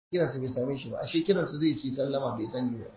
kiransa bai same shi ba ashe kiransa zai ci sallama bai sani ba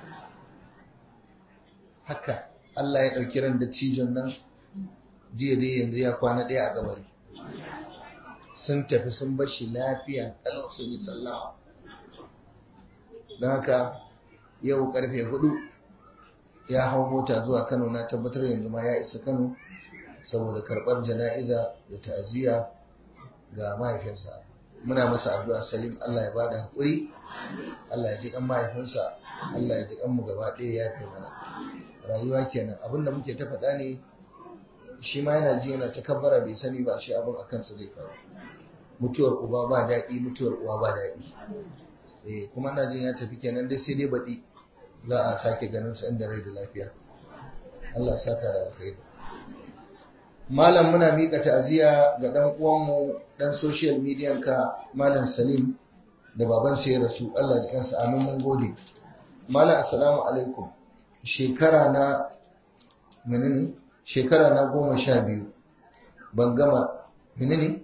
haka Allah ya ɗauki ran da cijon nan jiya dai yanzu ya kwana ɗaya a gabari sun tafi sun bashi lafiya kalau sun yi sallama don haka yau karfe hudu ya hau mota zuwa kano na tabbatar yanzu ma ya isa kano saboda karɓar jana'iza da ta'aziyya ga mahaifinsa muna masa addu'a salim Allah ya bada haƙuri Allah ya ji kan mahaifinsa Allah ya ji kan mu gaba ɗaya ya kai mana rayuwa kenan abinda muke ta faɗa ne shi ma yana ji yana ta kabbara bai sani ba shi abin a kansa zai faru mutuwar uba ba daɗi mutuwar uwa ba daɗi eh kuma na jin ya tafi kenan dai sai dai baɗi za a sake ganin sa inda rai da lafiya Allah ya saka da alkhairi malam muna mika ta'aziyya ga dan uwanmu dan social media ka malam Salim da baban sa ya rasu Allah ya kansa amin mun gode malam assalamu alaikum shekara na menene shekara na goma sha biyu ban gama menene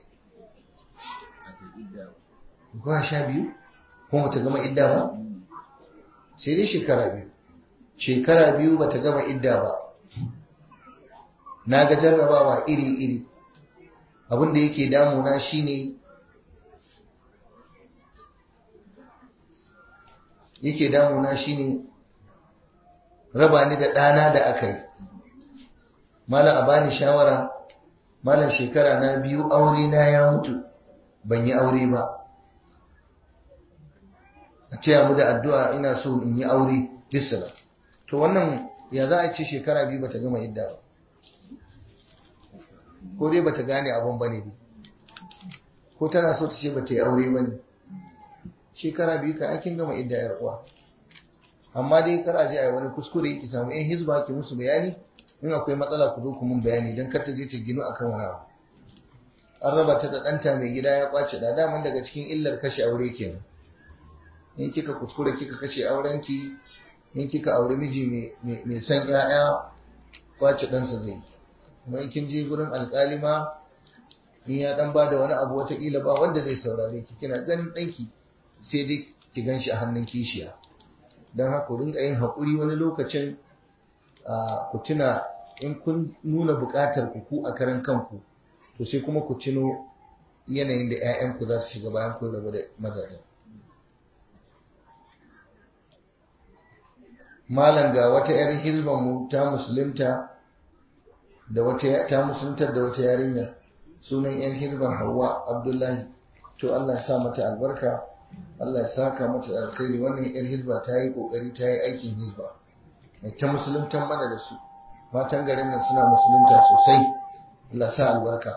goma sha biyu kuma ta gama idda ba sai dai shekara biyu shekara biyu bata gama idda ba na ga jarrabawa iri-iri abinda yake damuna shine yake damuna shine raba ni da ɗana da aka yi malam a bani shawara malam shekara na biyu aure na ya mutu ban yi aure ba a taya mu da addu'a ina so in yi aure bisala to wannan ya za a ce shekara biyu bata gama idda ba ko dai bata gane abun bane ne ko tana so ta ce bata yi aure bane shekara biyu ka aikin gama idda yar uwa amma dai kar a je a yi wani kuskure ki samu yan hizba ki musu bayani in akwai matsala ku zo ku mun bayani don kar ta je ta gino akan wani abu an raba ta da ɗanta mai gida ya kwace da daman daga cikin illar kashe aure kenan in kika kuskure kika kashe aurenki in kika aure miji mai son 'ya'ya kwace ɗansa zai kuma in kin je gurin alƙali ma in ya dan bada wani abu wataƙila ba wanda zai saurare ki kina ganin ɗanki sai dai ki gan shi a hannun kishiya don haka rinka yin haƙuri wani lokacin ku tuna in kun nuna buƙatar ku ku a karan kanku to sai kuma ku tuno yanayin da 'ya'yanku za su shiga bayan kun rabu da mazajen malam ga wata 'yar hizban mu ta musulunta da wata ta musuluntar da wata yarinya sunan 'yan hizban Hauwa Abdullahi to Allah ya sa mata albarka Allah ya saka mata alkhairi wannan 'yar hizba ta yi kokari ta yi aikin hizba mai ta musuluntan mana da su matan garin nan suna musulunta sosai Allah sa albarka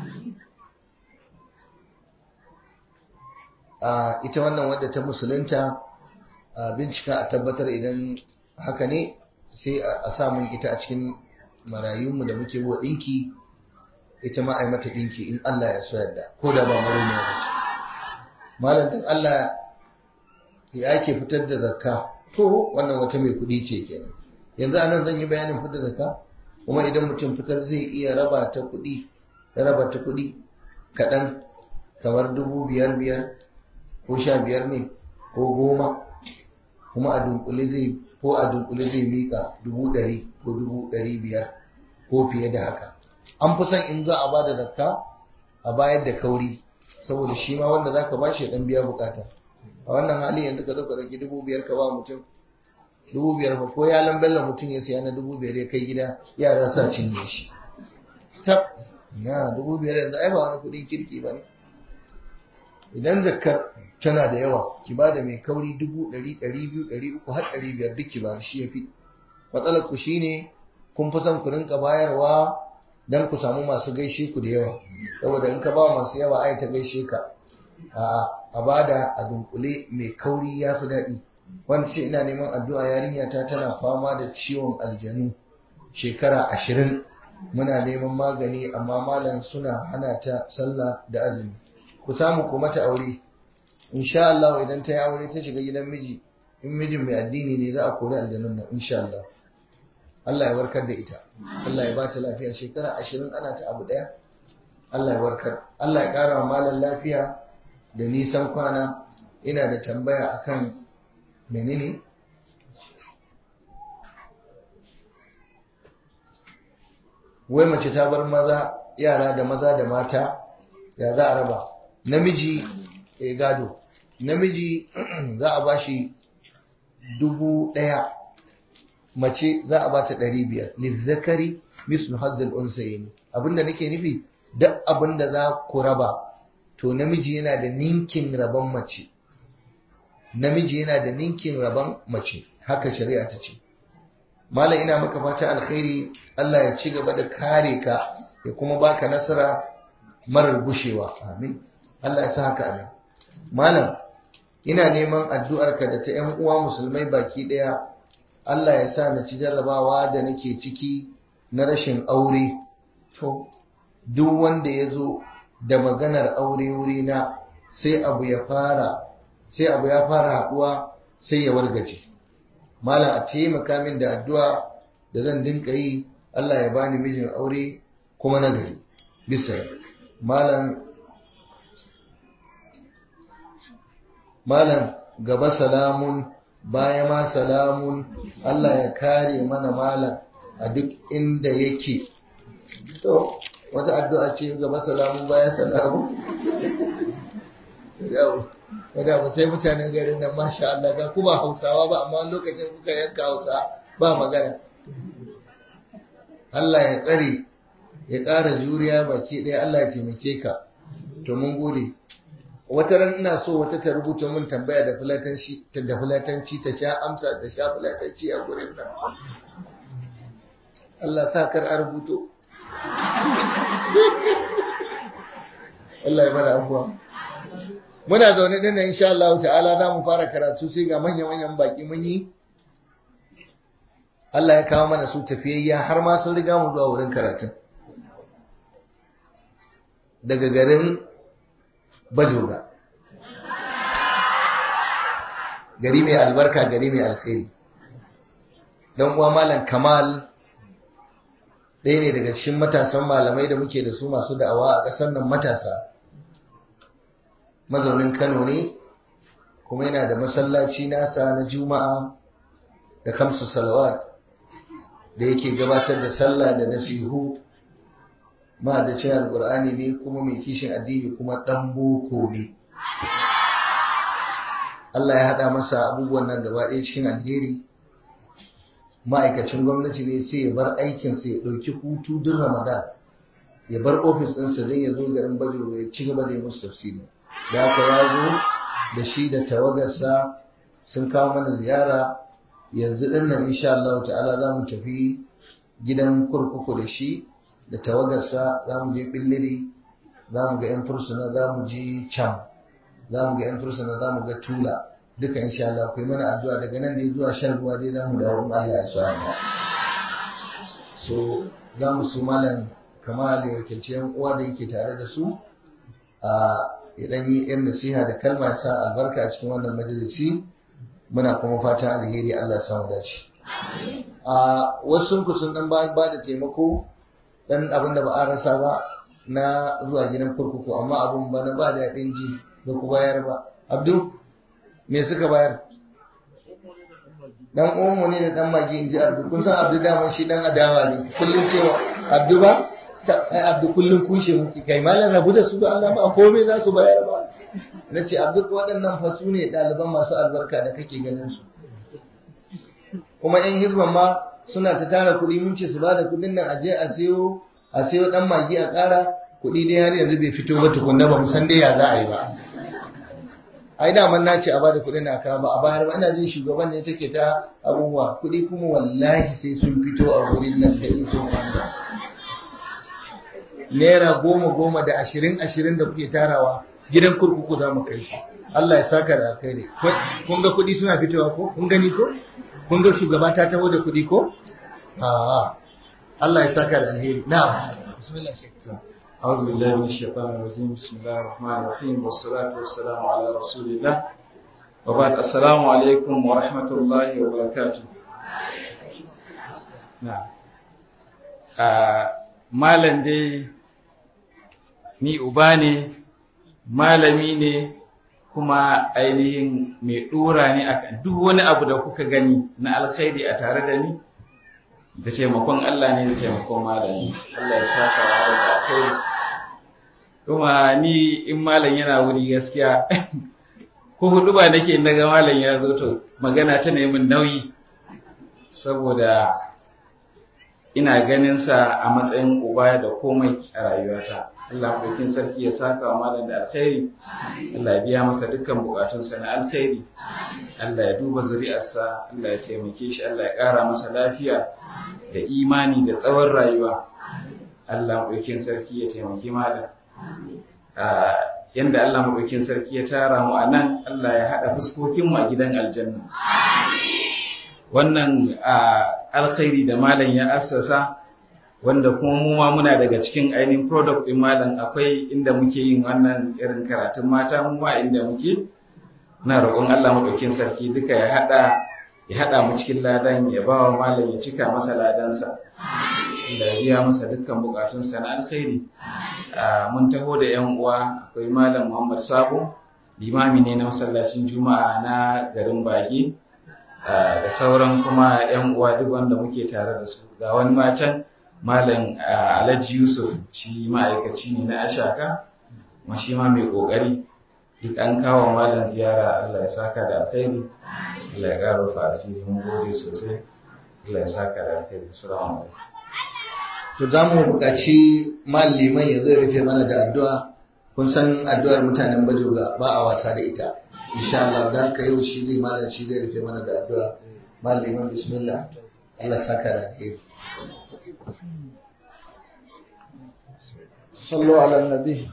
a ita wannan wadda ta musulunta a bincika a tabbatar idan haka ne sai a samun ita a cikin marayunmu da muke wa ɗinki ita ma ai mata ɗinki in Allah ya so yadda ko da ba mara ne wace malam dan Allah ya ake fitar da zakka to wannan wata mai kuɗi ce kenan yanzu anan zan yi bayanin fitar da zakka kuma idan mutum fitar zai iya raba ta kuɗi raba ta kuɗi kaɗan kamar dubu biyar biyar ko sha biyar ne ko goma kuma a dunkule zai ko a dunkule zai mika dubu ɗari ko dubu ɗari biyar ko fiye da haka an fi son in za a ba da zakka a bayar da kauri saboda shi ma wanda zaka ba shi ya dan biya bukata a wannan hali yanzu ka zo ka ɗauki dubu biyar ka ba mutum dubu biyar fa ko ya lambella mutum ya siya na dubu biyar ya kai gida yara sa cinye shi tab na dubu biyar yanzu ai ba wani kuɗin kirki ba ne idan zakkar tana da yawa ki ba da mai kauri dubu ɗari ɗari biyu ɗari uku har ɗari biyar duk ki ba shi ya fi matsalar ku shine kun fi son ku rinka bayarwa don ku samu masu gaishe ku da yawa saboda in ka ba masu yawa ai ta gaishe ka a bada a dunkule mai kauri ya fi daɗi wanda ce ina neman addu'a yarinya ta tana fama da ciwon aljanu shekara ashirin muna neman magani amma malam suna hana ta sallah da azumi ku samu ku mata aure insha Allah idan ta yi aure ta shiga gidan miji in mijin mai addini ne za a kori aljanun nan insha Allah Allah ya warkar da ita Allah ya ba ta lafiya shekara ashirin ana ta abu daya Allah ya warkar Allah ya kara wa malam lafiya da nisan kwana ina da tambaya akan menene wai mace ta bar maza yara da maza da mata ya za a raba namiji ya gado namiji za a bashi dubu ɗaya mace za a bata ɗari biyar lizzakari mislu hazzal unsayin abinda nake nufi duk abinda za ku raba to namiji yana da ninkin rabon mace namiji yana da ninkin rabon mace haka shari'a ta ce malam ina maka fata alkhairi Allah ya ci gaba da kare ka ya kuma baka nasara marar gushewa amin Allah ya sa haka amin malam ina neman addu'arka da ta ‘yan uwa musulmai baki ɗaya Allah ya sa na ci jarrabawa da nake ciki na rashin aure to duk wanda ya zo da maganar aure wurina sai abu ya fara sai abu ya fara haɗuwa sai ya wargaje malam a taimaka min da addu'a da zan dinka yi Allah ya bani mijin aure kuma na gari bisa malam malam gaba salamun baya ma salamun Allah ya kare mana malam a duk inda yake to wata addu'a ce gaba salamun baya salamun wadda ba sai mutanen garin nan masha Allah ga kuma hausawa ba amma lokacin kuka yanka hausa ba magana Allah ya tsare ya ƙara juriya baki ɗaya Allah ya taimake ka to mun gode wata ran ina so wata ta rubuta min tambaya da fulatanci ta da fulatanci ta sha amsa da sha fulatanci a gurin nan Allah sa kar a rubuto Allah ya bada abuwa muna zaune din nan insha Allah ta'ala za mu fara karatu sai ga manyan manyan baki mun yi Allah ya kawo mana su tafiyayya har ma sun riga mu zuwa wurin karatun daga garin Bajoga gari mai albarka gari mai alkhairi dan uwa malam Kamal ɗaya ne daga cikin matasan malamai da muke da su masu da'awa a ƙasar nan matasa mazaunin Kano ne kuma yana da masallaci nasa na Juma'a da kamsu salawat da yake gabatar da sallah da nasihu ma da cin alkur'ani ne kuma mai kishin addini kuma dan boko ne Allah ya haɗa masa abubuwan nan gaba ɗaya cikin alheri ma'aikacin gwamnati ne sai ya bar aikinsa ya ɗauki hutu duk ramadan ya bar ofis ɗinsa don ya zo garin bajo ya ci gaba da yi musu tafsiri da haka ya zo da shi da tawagarsa sun kawo mana ziyara yanzu ɗin nan insha Allah ta'ala za mu tafi gidan kurkuku da shi da tawagarsa za mu je billiri za mu ga 'yan fursuna za mu je cam za mu ga 'yan fursuna za mu ga tula duka insha Allah ku yi mana addu'a daga nan dai zuwa shan ruwa dai za mu dawo in Allah ya so so za mu su malam kama da wakilci yan uwa da yake tare da su a idan yi yan nasiha da kalma ya sa albarka a cikin wannan majalisi muna kuma fatan alheri Allah ya samu dace a wasu ku sun dan ba da taimako dan abin da ba a rasa ba na zuwa gidan kurkuku amma abun ba na ba da yaɗin ji da ku bayar ba abdu me suka bayar dan uwanmu ne da dan magi in ji abdu kun san abdu daman shi dan adawa ne kullum cewa abdu ba ai abdu kullum kushe muke kai malam rabu da su da Allah ba komai za su bayar ba na ce abdu waɗannan fa su ne ɗaliban masu albarka da kake ganin su kuma yan hizban ma suna ta tara kuɗi mun ce su ba da kuɗin nan aje a siyo a siyo dan magi a ƙara kuɗi dai har yanzu bai fito ba tukunna ba mu san dai ya za a yi ba ai daman na ce a bada kuɗin na kawo ba a bayar ba ina jin shugaban ne take ta abubuwa kuɗi kuma wallahi sai sun fito a wurin nan da ito wanda naira goma goma da ashirin ashirin da kuke tarawa gidan kurkuku za mu kai shi Allah ya saka da kai ne kun ga kuɗi suna fitowa ko kun gani ko kun ga shugaba ta taho da kuɗi ko a'a Allah ya saka da alheri na'am bismillah shekara أعوذ بالله من الشيطان الرجيم بسم الله الرحمن الرحيم والصلاة والسلام على رسول الله وبعد السلام عليكم ورحمة الله وبركاته نعم malam dai ni uba ne malami ne kuma ainihin mai dora ne akan duk wani abu da kuka gani na alkhairi a tare da ni da taimakon Allah ne da taimakon malami Allah ya saka wa da alkhairi kuma ni in malam yana wuri gaskiya ko hudu ba nake na ga malam ya zo to magana ta min nauyi saboda ina ganin sa a matsayin uba da komai a rayuwata Allah madaukin sarki ya saka wa malam da alkhairi Allah ya biya masa dukkan bukatunsa na alkhairi Allah ya duba zuri'arsa Allah ya taimake shi Allah ya ƙara masa lafiya da imani da tsawon rayuwa Allah madaukin sarki ya taimaki malam yanda Allah madaukin sarki ya tara mu a nan Allah ya haɗa fuskokinmu a gidan aljanna wannan alkhairi da malam ya assasa wanda kuma mu ma muna daga cikin ainihin product din malam akwai inda muke yin wannan irin karatun mata mu ma inda muke na roƙon Allah madaukin sarki duka ya hada ya hada mu cikin ladan ya ba wa malam ya cika masa ladansa da ya biya masa dukkan bukatunsa na alkhairi mun taho da yan uwa akwai malam Muhammad Sabo limami ne na masallacin Juma'a na garin Bage da sauran kuma yan uwa duk wanda muke tare da su ga wani macen malam alhaji yusuf shi ma'aikaci ne na ashaka kuma shi ma mai kokari duk an kawo malam ziyara allah ya saka da alkhairi allah ya ƙara rufa asiri mun gode sosai allah ya saka da alkhairi assalamu alaikum to za mu buƙaci liman ya zai rufe mana da addu'a kun san addu'ar mutanen bajoga ba a wasa da ita insha Allah da ka yau shi zai malam shi zai rufe mana da addu'a liman bismillah Allah saka da alheri sallu ala nabi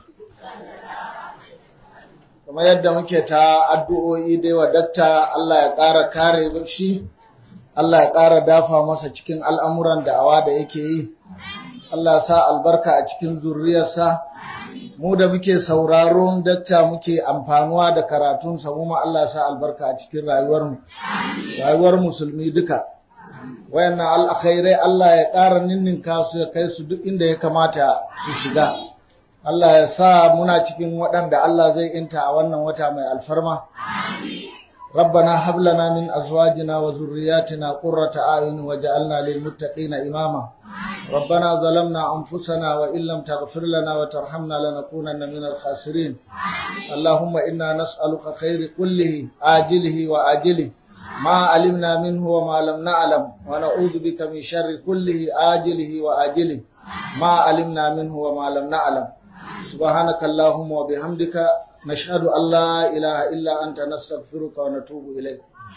kamar yadda muke ta addu'o'i dai wa dakta Allah ya ƙara kare shi Allah ya ƙara dafa masa cikin al'amuran da'awa da yake yi Allah sa albarka a cikin zurriyarsa mu da muke sauraron dakta muke amfanuwa da karatunsa mu ma Allah sa albarka a cikin rayuwarmu rayuwar musulmi duka wayannan alkhairai Allah ya ƙara ninninka su ya kai su duk inda ya kamata su shiga Allah ya sa muna cikin waɗanda Allah zai inta a wannan wata mai alfarma ربنا هب لنا من أزواجنا وذرياتنا قرة أعين وجعلنا للمتقين إماما ربنا ظلمنا أنفسنا وإن لم تغفر لنا وترحمنا لنكونن من الخاسرين اللهم إنا نسألك خير كله آجله وآجله ما علمنا منه وما لم نعلم ونعوذ بك من شر كله آجله وآجله ما علمنا منه وما لم نعلم سبحانك اللهم وبحمدك نشهد أن لا إله إلا أنت نستغفرك ونتوب إليك